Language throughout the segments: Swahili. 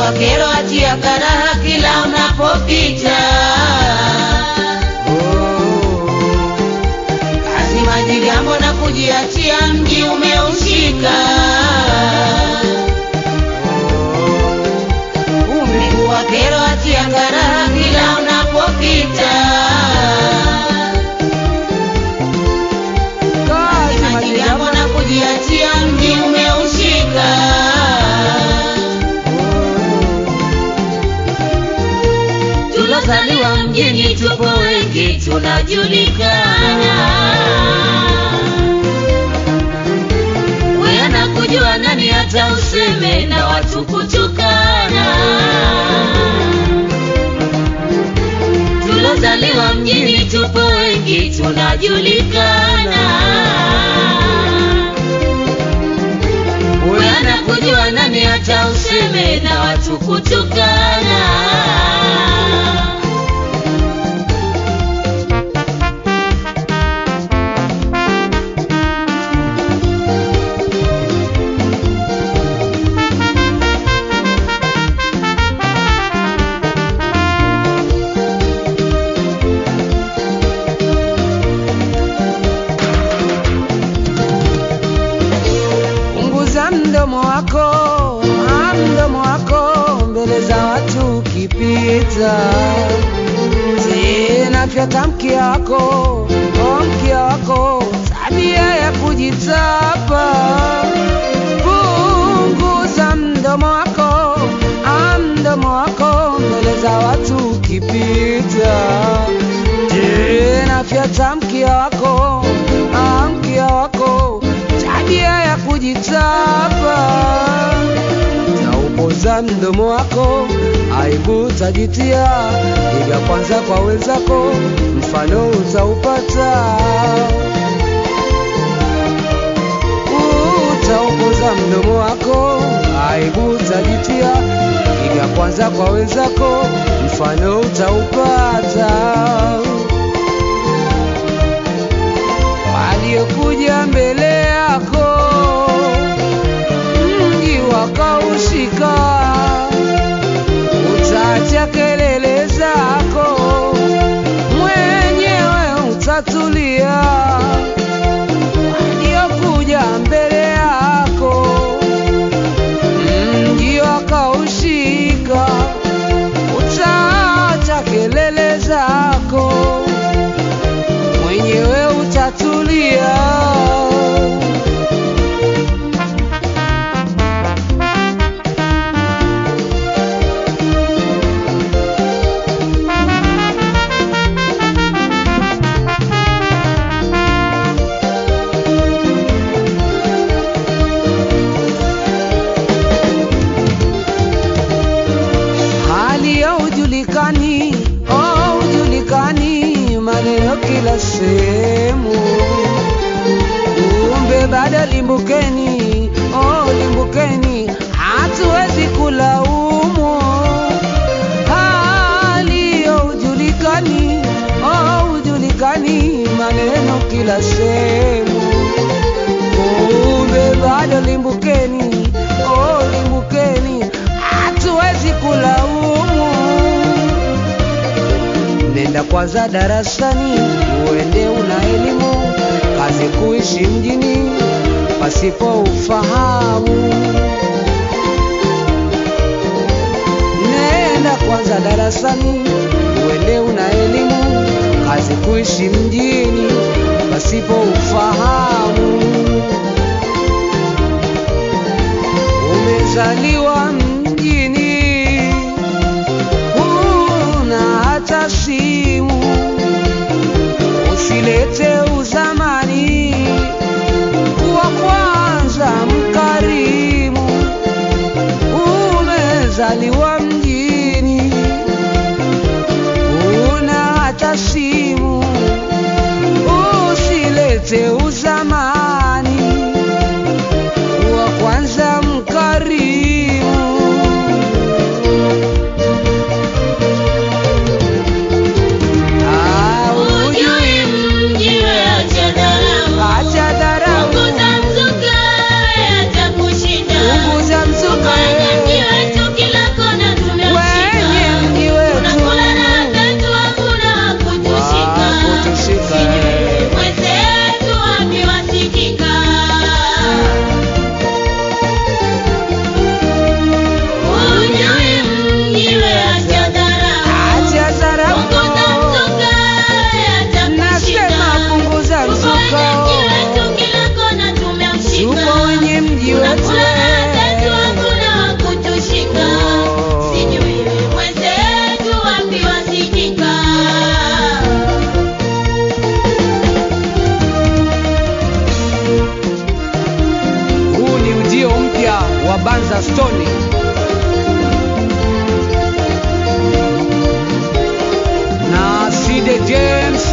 wa kero achia karaha kila unapopita. Kazi majigambo na kujiachia mji umeushika. Miguu wa kero achia karaha kila unapopita. Kazi Majigambo na kujiachia mji umeushika. Tulozaliwa mjini tupo wengi tunajulikana. Wewe na kujua nani hata useme na watu kutukana. Tulozaliwa mjini tupo wengi tunajulikana. Wewe na kujua nani hata useme na watu kutukana. Punguza mdomo wako, ah, mdomo wako mbele za watu ukipita. Tena fyata mkia wako, oh, mkia wako, tabia ya kujitapa. Punguza mdomo wako, ah, mdomo wako mbele za watu ukipita. Tena fyata mkia wako, ah, mkia wako, tabia ya kujitapa. Taupoza mdomo wako, aibu utajitia. Iga kwanza kwa wenzako, mfano utaupata. Utaupoza mdomo wako, aibu utajitia. Iga kwanza kwa wenzako, mfano utaupata. waliokuja mbele yako mji wakaushika, utaacha kelele zako, mwenyewe utatulia. Waliokuja mbele yako mji wakaushika, utaacha kelele zako mwenyewe utatulia. hali ya ujulikani, oh, ujulikani, maneno kila sehemu. Kumbe bado limbukeni, oh, limbukeni, hatuwezi kulaumu. Hali ya ujulikani, oh, ujulikani, maneno kila sehemu. Kumbe bado limbukeni, oh, limbukeni, hatuwezi kulaumu. Nenda kwanza darasani, uende una elimu, kazi kuishi mjini pasipo ufahamu. Nenda kwanza darasani, uende una elimu, kazi kuishi mjini pasipo ufahamu. Umezaliwa mjini, huna hata simu, usilete uzamani, kuwa kwanza mkarimu. Umezaliwa mjini, huna hata simu, usilete uzamani, kuwa kwanza mkarimu. Ah, Ujui mji we acha dharau. acha dharau, Punguza mzuka we acha kushinda. punguza mzuka Fanya mji wewe. wetu kila kona wa Banza Stone. Na Side James.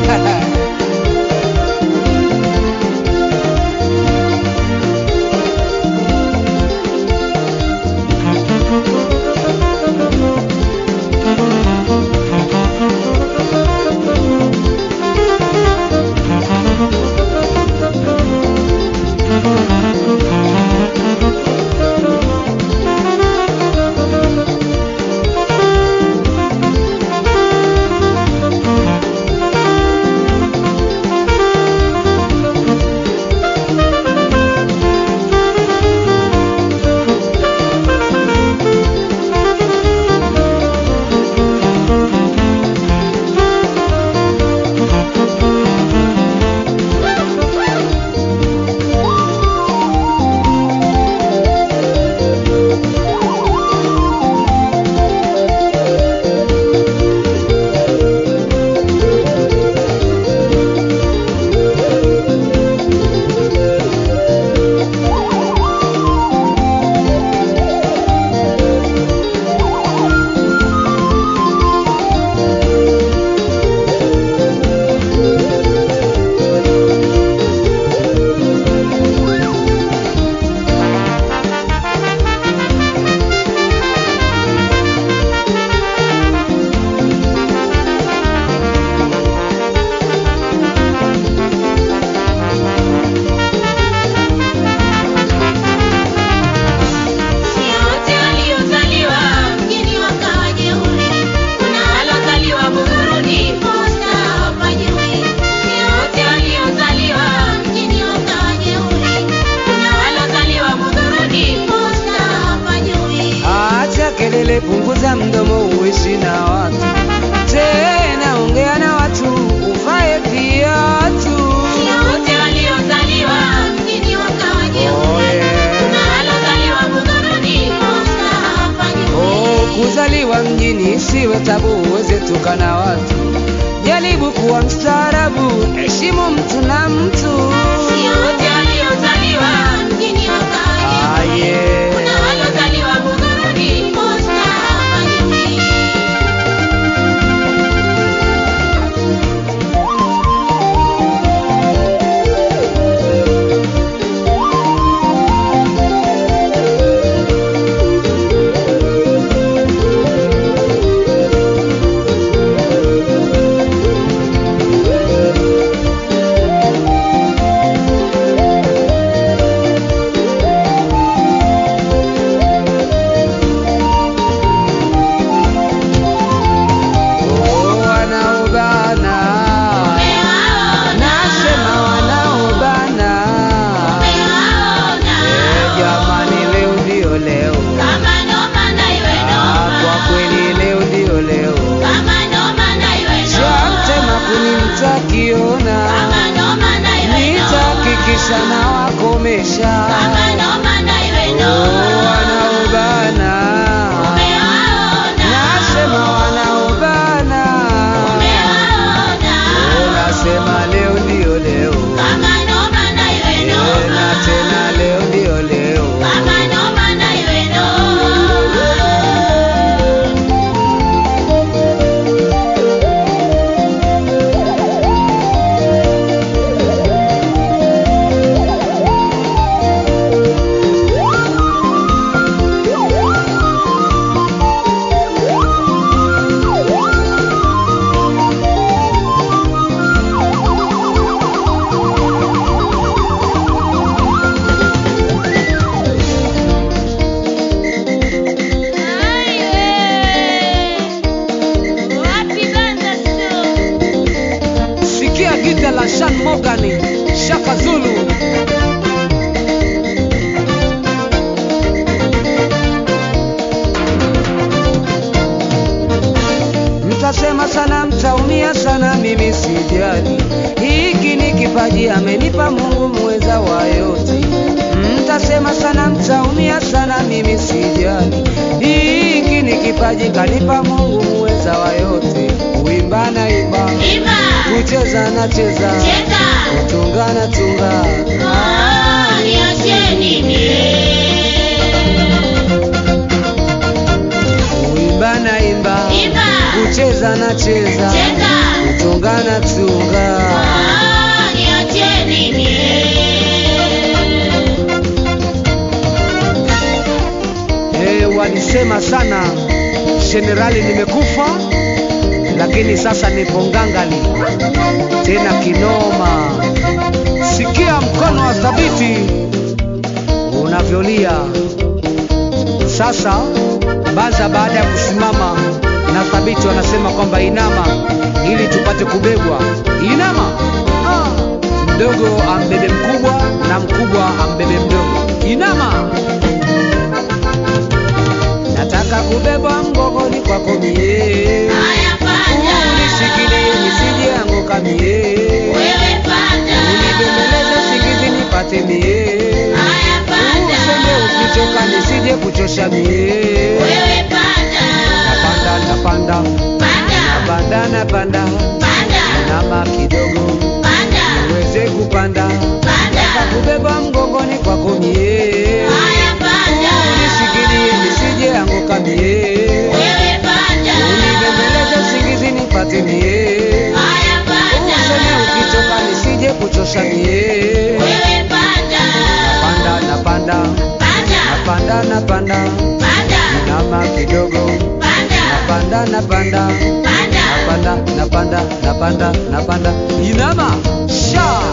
Si wote waliozaliwa mjini wakawa jeuri, kuna walozaliwa Buguruni, posta hawapajui. Si wote waliozaliwa mjini wakawa jeuri, kuna walozaliwa Buguruni, posta hawapajui. Acha kelele, punguza mdomo, uishi na watu tena, ongea na watu, uvae viatu. Si wote waliozaliwa mjini wakawa jeuri, Oh, yeah. kuna walozaliwa Buguruni, posta hawapajui. Oh, kuzaliwa mjini isiwe tabu, uweze tuka na watu. Jaribu kuwa mstaarabu, heshimu mtu na mtu. Si wote waliozaliwa mjini wakawa Ah, jeuri, yeah. kuna walozaliwa Buguruni, posta hawapajui. Oh, wanaobana, nasema wanaobana. Eh, jamani, leo ndio leo. Ah, kwa kweli leo ndio leo. Shamtema kuni mtakiona, nitakikisha na wakomesha. Oh, wanaobana, nasema wanaobana. Oh, nasema leo ndio leo. Eh, na tena leo ndio leo. Sikia gita la Shan Morgan, Shaka Zulu. Mtasema sana, mtaumia sana, mimi sijali. Hiki ni kipaji amenipa Mungu muweza wa yote. Mtasema sana, mtaumia sana, mimi sijali. Hiki ni kipaji kanipa Mungu muweza wa yote. Kuimba na imba, kucheza na cheza, kutunga na tunga. niacheni mie cheza na cheza cheza tunga na tunga Ah, niacheni mie Eh, walisema sana jenerali nimekufa, lakini sasa nipo ngangali tena kinoma. Sikia mkono wa thabiti unavyolia sasa. Baza baada ya kusimama na thabiti wanasema kwamba inama ili tupate kubebwa. Inama ah. Mdogo ambebe mkubwa na mkubwa ambebe mdogo. Inama nataka kubebwa mgongoni kwako mie, haya panda unishikilie nisije anguka mie, wewe panda unibembeleze singizi nipate mie, haya panda useme ukichoka nisije kuchosha mie. wewe panda Napanda napanda panda napanda napanda panda nama kidogo panda uweze kupanda panda kubeba mgongoni kwako mie, haya panda unishikilie nisije anguka mie, wewe panda unibembeleze singizi nipate mie. haya panda Useme ukichoka nisije kuchosha mie. wewe panda Napanda napanda panda napanda napanda panda nama kidogo panda napanda napanda panda napanda napanda napanda napanda inama sha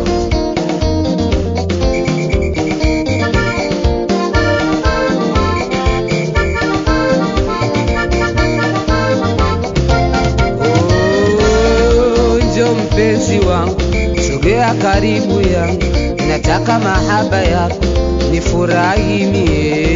Oh, njo mpenzi wangu sogea karibu yangu nataka mahaba yako nifurahi mie